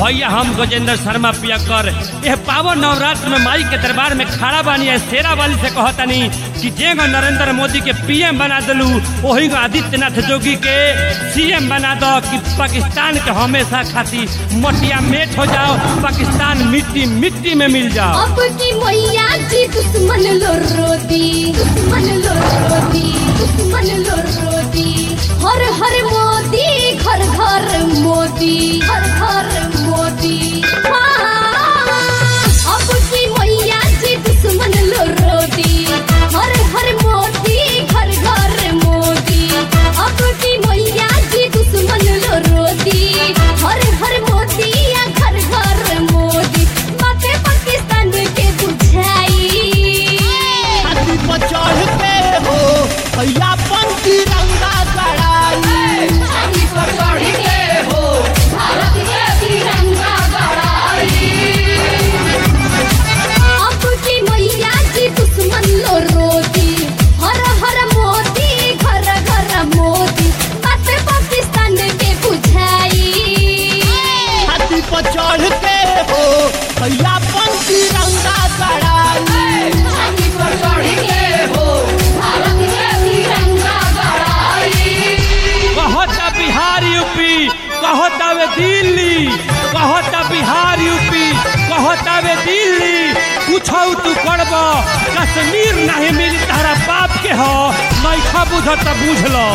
भैया हम गजेंद्र शर्मा पियकर यह पावन नवरात्र में माई के दरबार में खड़ा बानी है शेरा वाली से कहतनी कि जेगो नरेंद्र मोदी के पीएम बना दलू वही को आदित्यनाथ जोगी के सीएम बना दो कि पाकिस्तान के हमेशा खातिर मटिया मेट हो जाओ पाकिस्तान मिट्टी मिट्टी में मिल जाओ अब की मैया जी दुश्मन लो रोती दुश्मन लो रोती दुश्मन लो रोती हर हर मोदी घर घर मोदी घर घर मोदी हाँ। अब की मैया जी दुश्मन लो रोती हर हर मोदी घर घर मोदी अब की मैया जी दुश्मन लो रोती हर हर मोदी या घर घर मोदी बातें पाकिस्तान के बुझाई छाती पर चढ़ के हो भैया पन तिरंगा गड़ाई अब की मैया जी दुश्मन लो रोती हर हर मोदी घर घर मोदी बातें पाकिस्तान के बुझाई छाती पर चढ़ के हो भैया पन तिरंगा गड़ाई कहता बिहार यूपी कहता वे दिल्ली कहता बिहार यूपी कहता वे दिल्ली कुछ तू करब कश्मीर नहीं मिली तारा बाप के हो नैखा बुझ त बुझ लो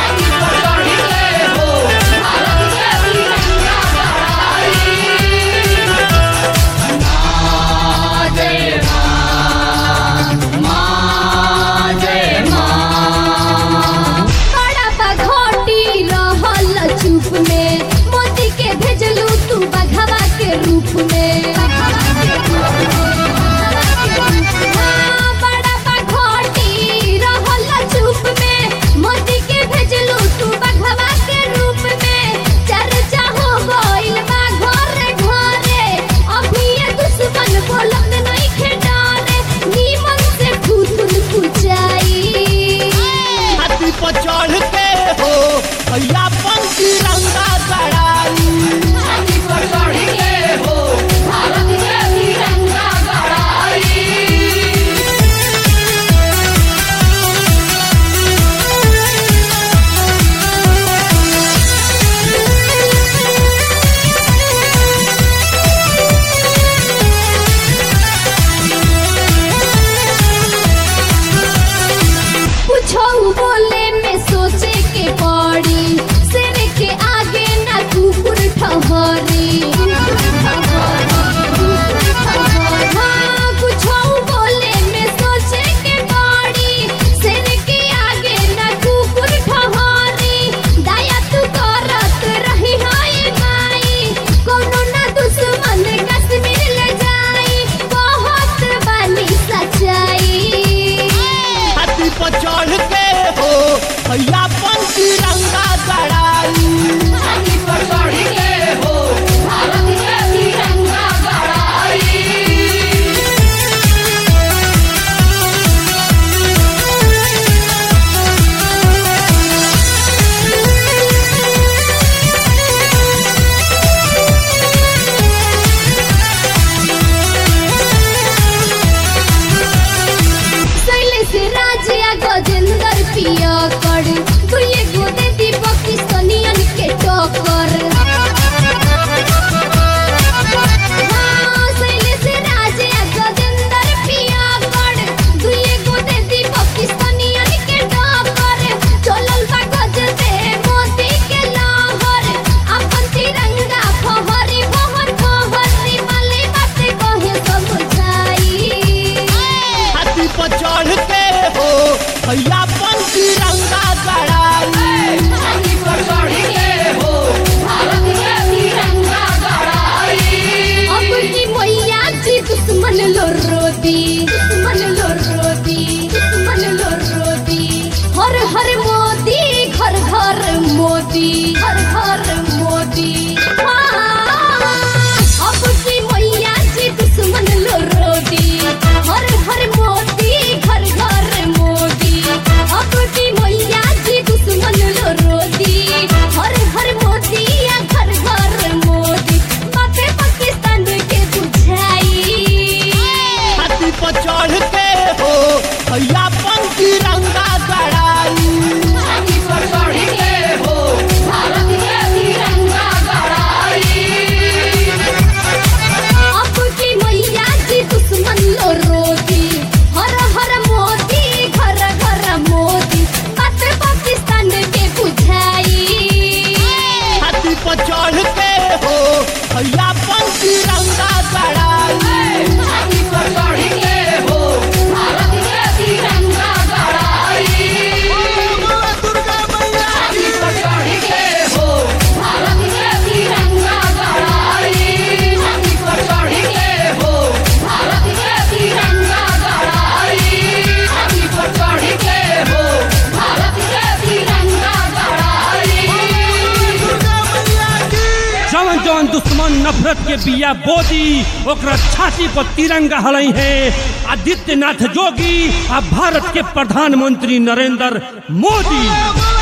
बड़ा बघोटी रहल चुप में मोदी के भेजलू तू बघवा के रूप में हाँ, बड़ा बघोटी रहल चुप में मोदी के भेजलू तू बघवा के रूप में चर्चा हो गइल बा घरे घरे अभी ये दुश्मन बोलत नहीं खेडारे नीमन से फूटुन फुचाई छाती पर चढ़ के हो भैया पन तिरंगा गड़ाई कुछो बोले में सोचे के पड़ी सिर के आगे ना कुकुर ठहरी हाँ, कुछो बोले में सोचे के पड़ी सिर के आगे ना कुकुर ठहरी दया तू करत रही हाय माई कोनो ना दुश्मन कश्मीर ले जाई बहुत बानी सच्चाई छाती पर चढ़ के हो भैया पन तिरंगा गड़ाई शैलेश राजिया गजेंद्र पिया कर दुए गोदे दी पाकिस्तानियन के टक्कर हाँ, शैलेश राजिया गजेंद्र पिया कर दुए गोदे दी पाकिस्तानियन के टक्कर चलल बा गज दे मोदी के लहर अपन तिरंगा फहरी बहर बहर वाली बात कहे समझाई छाती पर चढ़ के हो भैया पन तिरंगा गड़ाई अब की मैया जी दुश्मन लो रोती दुश्मन लो रोती दुश्मन लो रोती हर हर मोदी घर घर मोदी घर घर मोदी हाँ। अब की मैया जी दुश्मन लो रोती हर हर मोदी घर घर मोदी पर चढ़ के हो भैया पन तिरंगा गड़ाई छाती पर चढ़ के हो भारत के तिरंगा गड़ाई अब की मैया जी दुश्मन लो रोती हर हर मोदी घर घर मोदी बात पाकिस्तान के बुझाई छाती पर चढ़ के हो भैया पन तिरंगा गड़ाई छाती पर चढ़ के हो भारत के तिरंगा गड़ाई दुर्गा मैया छाती पर चढ़ के हो भारत के तिरंगा गड़ाई छाती पर चढ़ के हो भारत के तिरंगा गड़ाई छाती पर चढ़ के हो भारत के तिरंगा गड़ाई दुर्गा मैया की जवन जवन दुश्मन नफरत के बिया बोदी ओकरा छाती पर तिरंगा हलई है आदित्यनाथ जोगी आ भारत के प्रधानमंत्री नरेंद्र मोदी